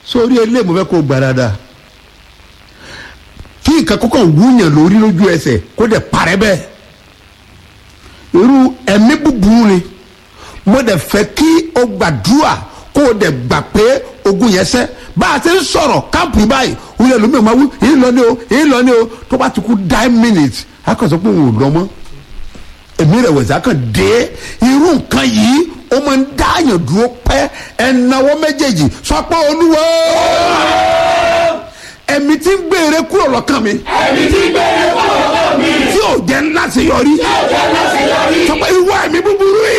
sórí ilé mo fẹ́ kó gbà dáadáa kí nǹkan kọ́kọ́ wúyàn lórí lójú ẹsẹ̀ kó dẹ̀ parẹ́ bẹ́ẹ̀ irú ẹ̀mí búburú ni mo dẹ̀ fẹ́ kí o gbàdúrà kó o dẹ̀ gbà pé ogun yẹn sẹ́ bá a ti ń sọ̀rọ̀ káàpù yìí báyìí òun yẹn lómi ò máa wú èyí lọ ní o èyí lọ ní o tó bá ti kú nine minutes a kàn sọ pé òun ò lọ mọ́ èmi rẹ̀ wẹ̀sẹ̀ a kàn dé irú nǹkan yìí ó máa ń dáàyàn dúró pẹ́ ẹ̀náwó méjèèjì sọ pé olúwo ẹ̀mí tí ń gbére kúrò lọ́kàn mi ẹ̀mí tí gbére kúrò lọ́wọ́ mi. tí ò jẹ́ ńlá sí yọrí tí ò jẹ́ láti yọrí. sọ pé ìwọ ẹ̀mí búburú.